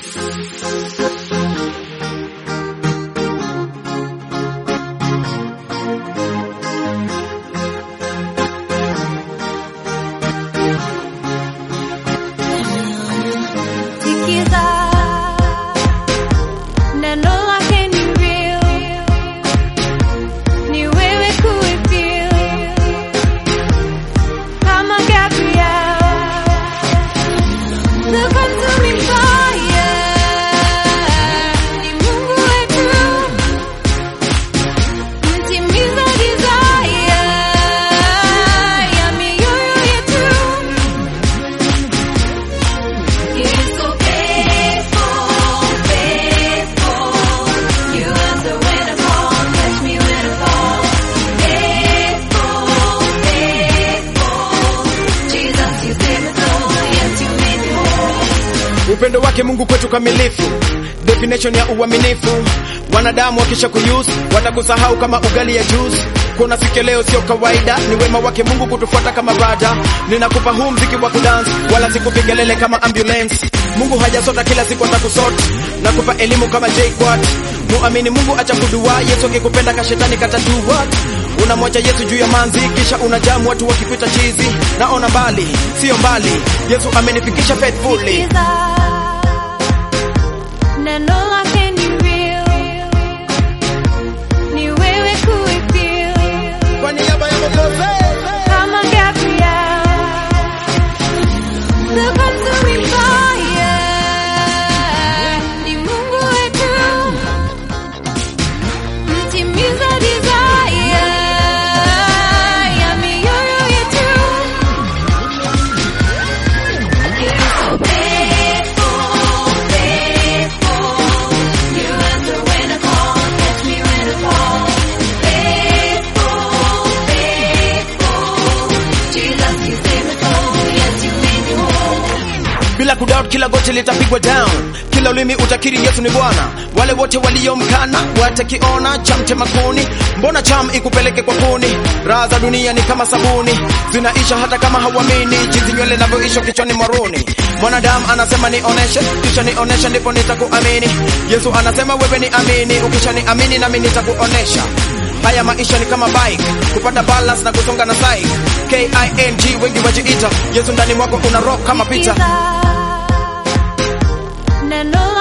Sikiza neno lake ni real, ni wewe kuifeel kama Gabriel, the consuming fire ni Mungu wetu, mtimiza desire ya mioyo yetu. You're so faithful, faithful. You answer when I call, catch me when I fall. Faithful, faithful. Jesus, you save my soul. Yes, you made me whole. upendo wake Mungu kwetu kamilifu, definition ya uaminifu. Wanadamu wakisha kuyuse watakusahau kama ugali ya juice. Kuna siku leo sio kawaida, ni wema wake Mungu kutufuata kama rada. Ninakupa huu mziki wa kudance, wala sikupi kelele kama ambulance. Mungu hajasota kila siku atakusort, nakupa elimu kama J-Quad. Muamini Mungu acha kudua, Yesu akikupenda kashetani katadu what? Unamwacha Yesu juu ya manzi, kisha unajamu watu wakipita chizi. Naona mbali, sio mbali, Yesu amenifikisha faithfully. Sikiza neno lake ni real, ni wewe kuifeel Kwa niaba ya Mwokozi. kama Gabriel, the consuming fire ni Mungu wetu, mtimiza desire ya mioyo yetu. You're so faithful, faithful. You answer when I call, catch me when I fall. Faithful, faithful. Jesus, you save my soul. Yes, you made me whole. bila kudoubt kila goti litapigwa down kila ulimi utakiri yesu ni bwana wale wote waliomkana watakiona cha mtema kuni mbona cham ikupeleke kwa kuni raha za dunia ni kama sabuni zinaisha hata kama hauamini jinsi nywele inavyoisha kichwani mwaruni mwanadamu anasema nioneshe kisha nioneshe ndipo nitakuamini yesu anasema wewe ni amini ukisha ni amini nami nitakuonesha haya maisha ni kama bike kupata balance na kusonga na side king wengi wajiita yesu ndani mwako una rock kama pita Sikiza neno